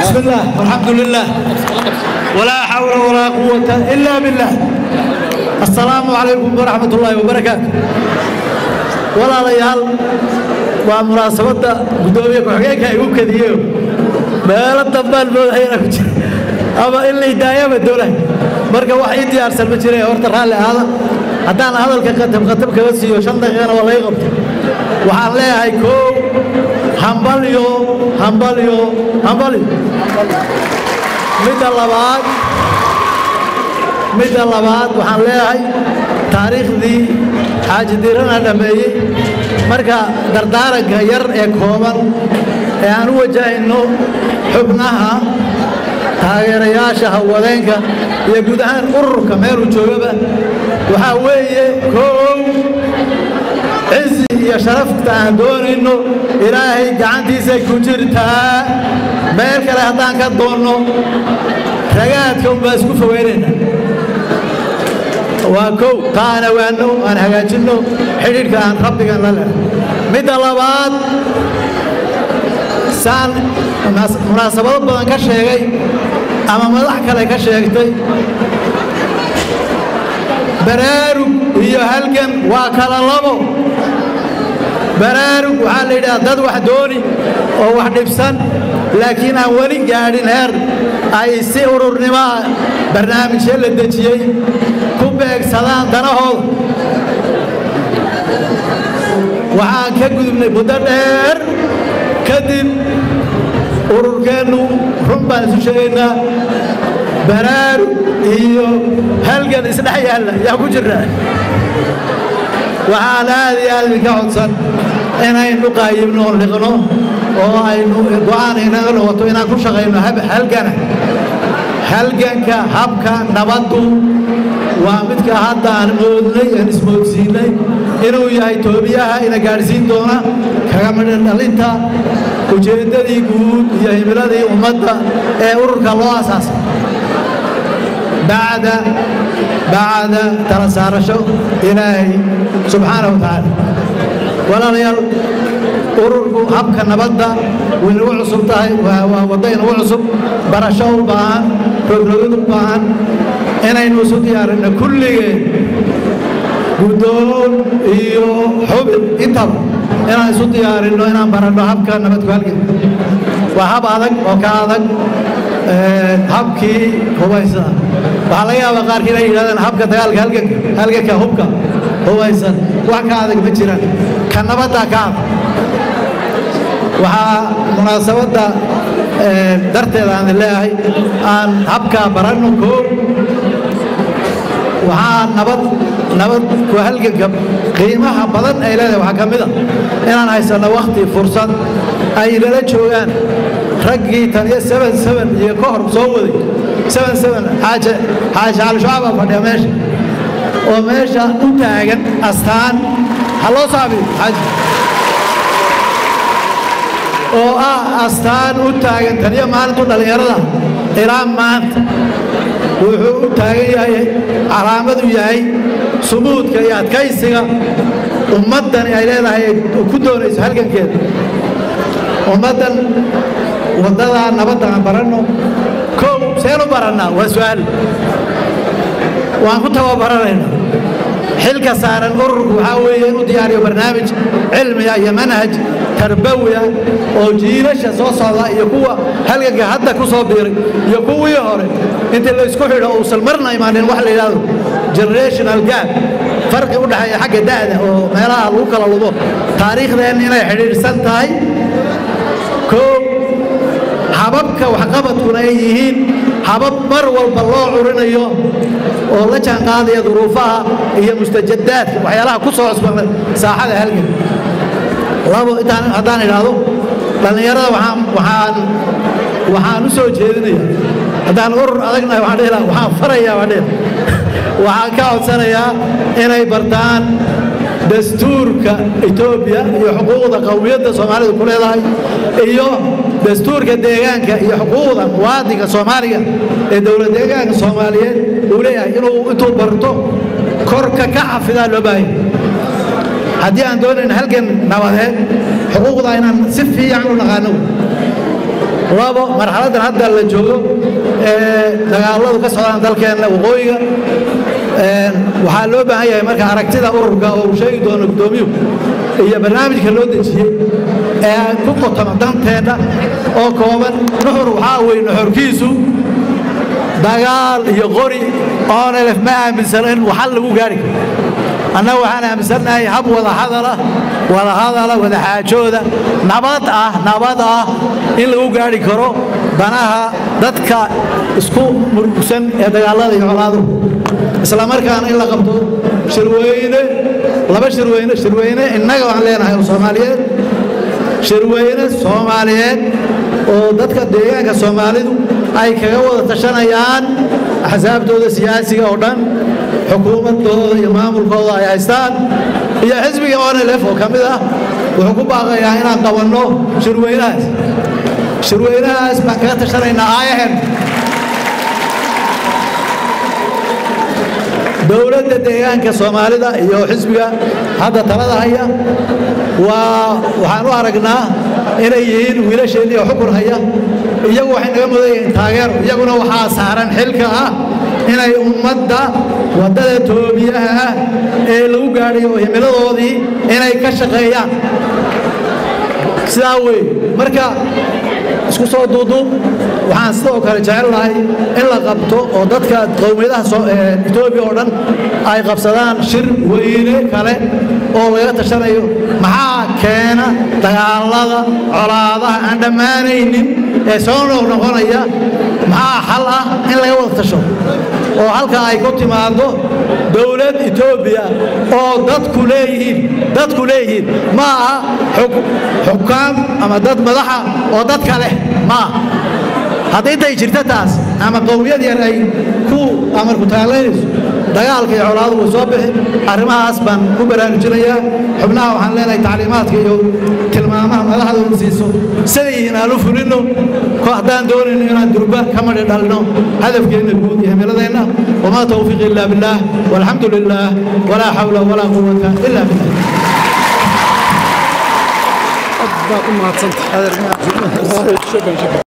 بسم الله والحمد لله ولا حول ولا قوة إلا بالله السلام عليكم ورحمة الله وبركاته ولا ليال ومناسبة قدومية كحقيقة يقول كذيو ما لطبال بوضعينا كتير أما إلا دايما الدولة مركا واحد يارسل بجري هورت الرالي هذا haddaan hadalka qatab qatab kaga siiyo shan daqiiqana waa laga qabta waxaan leeyahay koow hambalyo hambalyo hambalyo midda labaad midda labaad waxaan leeyahay taariikhdii xaaji diirana dhammeeyey marka dardaaranka yar ee kooban ee aan u wajahayno xubnaha taageerayaasha hawwadeenka iyo guud ahaan ururka meeluu joogaba waxaa weeye koow cizi iyo sharafta aan doonayno ilaahay gacantiisay ku jirtaa meel kale haddaan ka doonno ragaadka unbaa isku fogeynayna waa kow taa aan awaanno aan hagaajinno xidhiidhka aan rabbigan la lehay midda labaad saan munaasabado badan ka sheegay ama madax kale ka sheegtay baraarug iyo halgan waa kala labo baraarug waxaa la yidhaha dad wax dooni oo wax dhibsan laakiin aan weli gaadhin heer ay si ururnimoa barnaamijyo la dejiyey ku beegsadaan danahooda waxaan ka gudubnay muddo dheer kadib ururkeennu run baan isu sheegaynaa baraarug iyo halgan isdhex yaalla yaa ku jirna waxaan aad iyo aad idinka codsan inaynu qaayibno oo liqno oo aynu go'aan inaga noqoto inaan ku shaqayno halgana halganka habka nabaddu waa midka hadda aan moodnay aan ismoodsiinay inuu yahay toobiyaha ina gaadhsiin doona kaga midhan dhalinta ujeeddadii guud iyo himiladii ummadda ee ururka loo asaasay bacda bacda tala saarasho ilaahay subxaanahu watacaala walaalayaal ururku habka nabadda way nagu cusub tahay waa waddo inagu cusub barasho u baahan rogrogid u baahan inaynu isu diyaarinno kulligeen guddoon iyo xubin intaba inaan isu diyaarinno inaan baranno habka nabadku halgan waa hab adag oo ka adag habkii hubaysana waxaa laga yaabaa qaarkii inay yidhahdeen habka dagaalka halganka halganka hubka hubaysan wax ka adag ma jiraan ka nabadda ka adag waxaa munaasabadda darteeda aan leeyahay aan habkaa baranno koob waxaa nabad nabad ku halganka qiimaha badan ay leedahay waxaa ka mid a inaan haysanno wakhti fursad ay nala joogaan raggii taniyo seben seben iyo ka hor soo waday seben seben xaaje xaaje cali shucaab baa fadhiya meesha oo meesha u taagan astaan ha loo saabiyo xaaji oo ah astaan u taagan taniyo maalintu dhallinyarada ilaa maanta wuxuu u taagan yahay calaamadu yahay sumuudka iyo adkaysiga ummaddani ay leedahay ku doonayso halgankeeda ummaddan waddadaa nabadda aan baranno kow seen u barannaa waa su'aal waan ku tababaranaynaa xilka saaran ururku waxaa weeye inuu diyaariyo barnaamij cilmiya iyo manhaj tarbawiya oo jiilasha soo socda iyo kuwa halganka hadda ku soo biiray iyo kuwii hore intii la isku xidho uusan marna imaanin wax la yidhaahdo generational gap farqi u dhexeeya xagga da'da oo meelaha lagu kala lubo taariikhdeenna inay xidhiidhsan tahay koow hababka waxqabadkuna ay yihiin habab mar walba loo curinayo oo la jaanqaadaya duruufaha iyo mustajadaadka waxyaalaha ku soo cusbana saaxada halgan labo intaan haddaan idhaahdo dhallinyarada waxaan waxaan waxaan u soo jeedinaya haddaan urur adagnahay waxaan dhihi lahaa waxaan farayaa waan dhihi waxaan ka codsanayaa inay bartaan dastuurka etoobiya iyo xuquuqda qowmiyadda soomaalidu ku leedahay iyo dastuurka deegaanka iyo xuquuqda muwaadinka soomaaliga ee dowlad deegaanka soomaaliyeed uu leeyahay inuu intuu barto korka ka xafidaa loo baahanya haddii aan doonayn halgan nabadeed xuquuqda inaan si fiican u naqaano labo marxaladdan hadda la joogo ee dagaaladu ka socdaan dalkeenna waqooyiga waxaa loo baahan yahay marka aragtida ururka oo uu sheegi doono guddoomiyuhu iyo barnaamijka loo dejiyey ee ku qotoma danteenna oo kooban nuxur waxaa weye nuxurkiisu dagaal iyo qori oonelef ma aaminsano in waxal lagu gaari karo annaga waxaan aaminsannahay hab wada hadala wada hadala wada xaajooda nabad ah nabad ah in lagu gaari karo danaha dadka isku murugsan ee dagaallada iyo colaaduhu isla markaana in la qabto shirweyne laba shirweyne shirweyne innaga waan leenahay oo soomaaliyeed shirweyne soomaaliyeed oo dadka deegaanka soomaalidu ay kaga wada tashanayaan axsaabtooda siyaasiga oo dhan xukuumadooda iyo maamulkooda ay haystaan iyo xisbiga onlf oo ka mid ah wuxuu ku baaqayaa inaan qabanno shirweynahaas shirweynahaas baan kaga tashanaynaa aayahen dowladda deegaanka soomaalida iyo xisbiga hadda talada haya waa waxaan u aragnaa inay yihiin wiilasheenii oo xukun haya iyagu waxay naga mudan yihiin taageero iyaguna waxaa saaran xilka ah inay ummadda waddada toobiyaha ah ee lagu gaadhayo oo himiladoodii inay ka shaqeeyaan sidaa weeye marka isku soo duuduub waxaan sidoo kale jecelnahay in la qabto oo dadka qowmiyadaha etoobiya oo dhan ay qabsadaan shir weyne kale oo laga tashanayo maxaa keena dagaallada colaadaha aan dhammaanaynin ee soo noqnoqonaya maxaa xal ah in laga wada tasho oo halka ay ku timaado dowlad etoobiya oo dadku leeyihiin dadku leeyihiin ma aha xukaam ama dad madaxa oo dadka leh ma aha haddii intay jirta taas ama qowmiyad yar ay ku amarku taaglaynayso dagaalka iyo colaadu way soo bixi arrimahaas baan ku baraarujinayaa xubnaha waxaan leenahay tacliimaadka iyo tilmaamaha madaxdooda siiso siday yihiin aan u fulinno haddaan doonayno inaan durba ka madhi dhalno hadafkeenna guud iyo himiladeenna wamaa tawfiiq illa billaah walxamdu lilaah walaa xawla walaa quwata illa billah baad u mahadsantahay